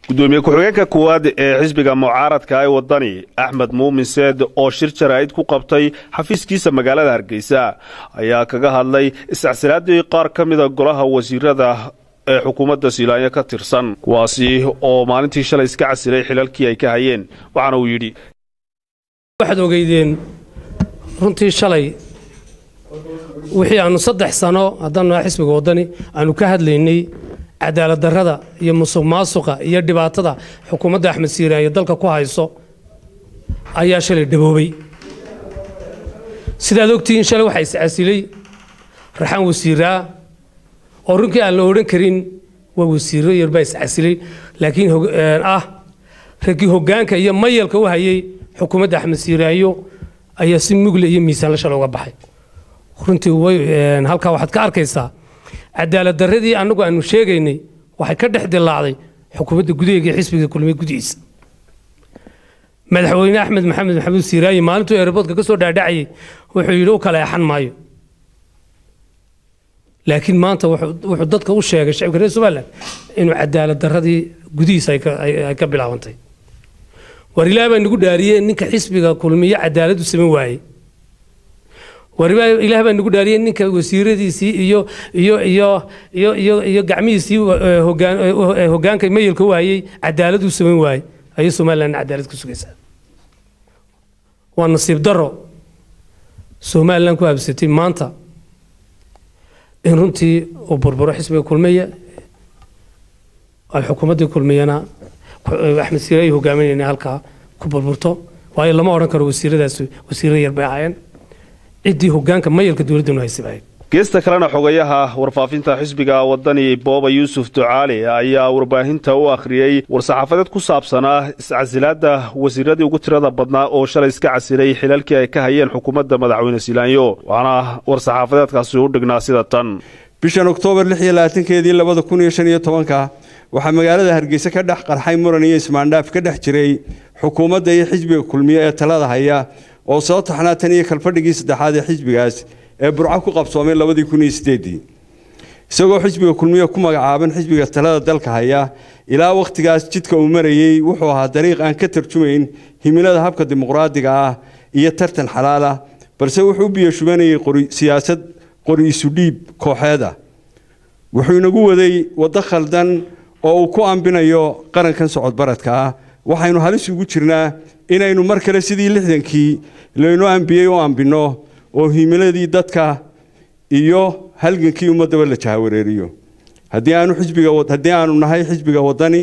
gudoomiye ku-xigeenka koowaad ee xisbiga mucaaradka ee wadani axmed muumin seed oo shir jaraa'id ku qabtay xafiiskiisa magaalada hargeysa ayaa kaga hadlay iscasilaadii qaar ka mida golaha wasiirada ee xukuumadda siilaanyo ka tirsan kuwaasi oo maalintii shalay iska casilay xilalkii ay ka hayeen waxaana uu yidhi waxaad ogeydeen runtii shalay wixii aanu saddex sano haddaan naha xisbiga waddani aanu ka hadlaynay cadaalad darrada iyo musuq maasuqa iyo dhibaatada xukuumadda axmed siiraayo dalka ku hayso ayaa shalay dhaboobay sidaad ogtihiin shalay waxaa iscasilay raxaan wasiiraa oo runkii aan la odhan karin waa wasiiro yarbaa iscasilay laakiin ah raggii hoggaanka iyo mayalka u hayay xukuumadda axmed siiraayo ayaa si mugle iyo miisaanla shalay uga baxay runtii halkaa waxaad ka arkaysaa cadaalad darradii annagu aanu sheegaynay waxay ka dhex dilaacday xukuumadda gudaheega ee xisbiga kulmiye gudihiisa madaxweyne axmed maxamed maxamuud siiraayi maalintuu eeraboodka ka soo dhaadhacayay wuxuu yidhi u kala eexan maayo laakiin maanta wuxuu dadka u sheegay shacibka reer somaliland inuu cadaalad darradii gudihiisa ay ka bilaabantay war ilaah baa nagu dhaariyey ninka xisbiga kulmiye cadaalad u samayn waayey war ilaah baa nagu dhaariyey ninka wasiiradiisii iyo iyo iyo iyo iyo iyo gacmihiisii hogaan hoggaanka mayelka u hayay cadaalad u samayn waayey ayay somalilandna cadaalad ku sugaysaa waa nasiib darro somaliland ku habsatay maanta in runtii uu burburo xisbiga kulmiye ay xukuumaddii kulmiyana axmed siiraayi hogaaminayna halkaa ku burburto waayo lama odhan karo wasiiradaas wasiirra yar bay ahaayeen ciddii hoggaanka mayalka dowladdanu haysabahayd geesta kalena xogayaha warfaafinta xisbiga wadani booba yuusuf ducaali ayaa warbaahinta u akhriyey war-saxaafadeed ku saabsanaa iscasilaadda wasiiradii ugu tirada badnaa oo shalay iska casilay xilalkii ay ka hayeen xukuumadda madaxweyne silaanyo waxaana war-saxaafadeedkaasi u dhignaa sida tan bishan oktoobar lix iyo labaatankeedii labada kun iyo shan iyo tobanka waxaa magaalada hargeysa ka dhex qarxay muran iyo ismaandhaaf ka dhex jiray xukuumadda iyo xisbiga kulmiye ee talada haya oo soo taxnaa tan iyo kalfadhigii saddexaad ee xisbigaas ee burco ku qabsoomay labadii kun iyo sideedii isagoo xisbiga kulmiye ku magacaaban xisbiga talada dalka haya ilaa wakhtigaas jidka uu marayey wuxuu ahaa dariiq aan ka tarjumayn himilada habka dimuqraadiga ah iyo tartan xalaala balse wuxuu u biyashubanayay siyaasad qori isu dhiib kooxeed ah wuxuu inagu waday waddo khaldan oo uu ku ambinayo qarankan socodbaradka ah waxaynu halis ugu jirnaa inaynu mar kale sidii lixdankii laynoo ambiyey u ambinno oo himiladii dadka iyo halgankii ummaddaba la jahawareeriyo haddii aanu xisbiga haddii aanu nahay xisbiga waddani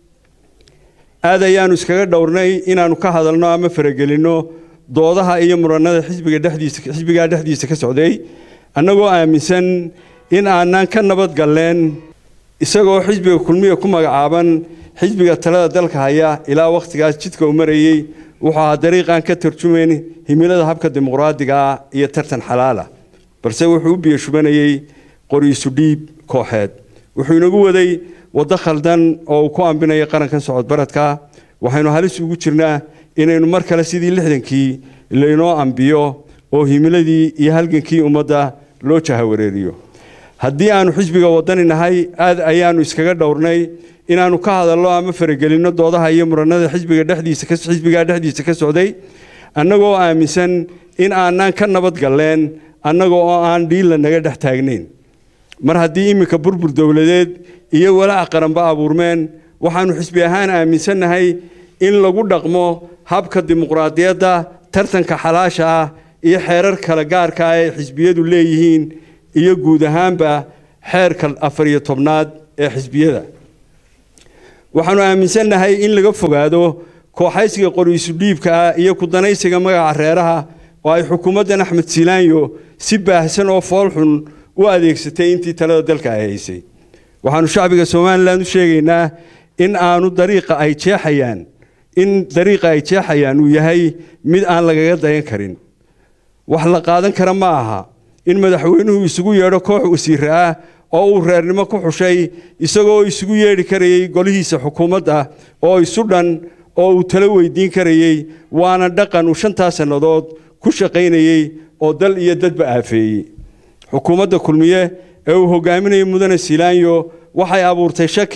aad ayaanu iskaga dhowrnay inaannu ka hadalno ama faragelinno doodaha iyo muranada xisbiga dhexdiisa xisbigaa dhexdiisa ka socday annagoo aaminsan in aanaan ka nabad galleen isagoo xisbiga kulmiya ku magacaaban xisbiga talada dalka haya ilaa wakhtigaas jidka uu marayey wuxuu ahaa dariiqaan ka tarjumayn himilada habka dimuqraadiga ah iyo tartan xalaala balse wuxuu u biyashubanayey qoriisu dhiib kooxeed wuxuu inagu waday waddo khaldan oo uu ku ambinayo qarankan socodbaradka waxaynu halis ugu jirnaa inaynu mar kale sidii lixdankii laynoo ambiyo oo himiladii iyo halgankii ummadda loo jahawareeriyo haddii aanu xisbiga waddani nahay aad ayaanu iskaga dhowrnay inaannu ka hadalno ama faragelinno doodaha iyo muranada xisbiga dhexdiisa xisbigaa dhexdiisa ka socday annagoo aaminsan in aanaan ka nabad galleen annaga oo aan dhiilla naga dhex taagnayn mar haddii iminka burbur dowladeed iyo walaac qaranba abuurmeen waxaannu xisbi ahaan aaminsannahay in lagu dhaqmo habka dimuqraadiyadda tartanka xalaasha ah iyo xeerar kale gaarka ah ee xisbiyadu leeyihiin iyo guud ahaanba xeerka afar iyo tobnaad ee xisbiyada waxaannu aaminsannahay in laga fogaado kooxaysiga qoriisu dhiibka ah iyo kudanaysiga magaca reeraha oo ay xukuumaddan axmed silaanyo si baahsan oo foolxun u adeegsatay intii talada dalka ay haysay waxaannu shacbiga somalilan u sheegaynaa in aanu dariiqa ay jeexayaan in dariiqa ay jeexayaan uu yahay mid aan lagaga dayan karin wax la qaadan kara ma aha in madaxweynuhu isugu yeedho koox wasiire ah oo uu reernimo ku xushay isagoo isugu yeedhi karayey golihiisa xukuumadda oo isu dhan oo uu talo weydiin karayey waana dhaqan uu shantaa sannadood ku shaqaynayey oo dal iyo dadba aafeeyey xukuumadda kulmiye ee uu hogaaminayay mudane silaanyo waxay abuurtay shaki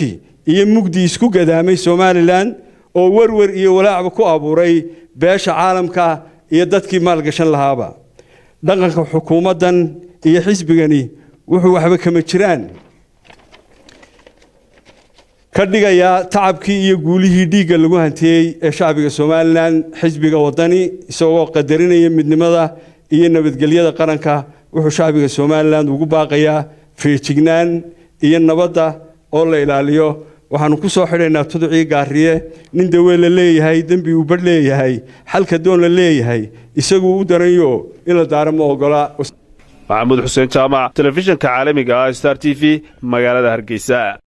iyo mugdi isku gadaamay somalilan oo werwer iyo walaacba ku abuuray beesha caalamka iyo dadkii maalgashan lahaaba dhaqanka xukuumaddan iyo xisbigani wuxuu waxba kama jiraan ka dhigayaa tacabkii iyo guulihii dhiigga lagu hantiyey ee shacbiga somalilan xisbiga wadani isagoo qadarinaya midnimada iyo nabadgelyada qaranka wuxuu shacbiga somalilan ugu baaqayaa feejignaan iyo nabadda oo la ilaaliyo waxaanu ku soo xidhaynaa tuducii gaariye nin dawee la leeyahay dembi uu badh leeyahay xalka doon la leeyahay isaguu u daranyo in la daaro ma ogola maxamuud xuseen jaamac telefishinka caalamiga ah star t v magaalada hargeysa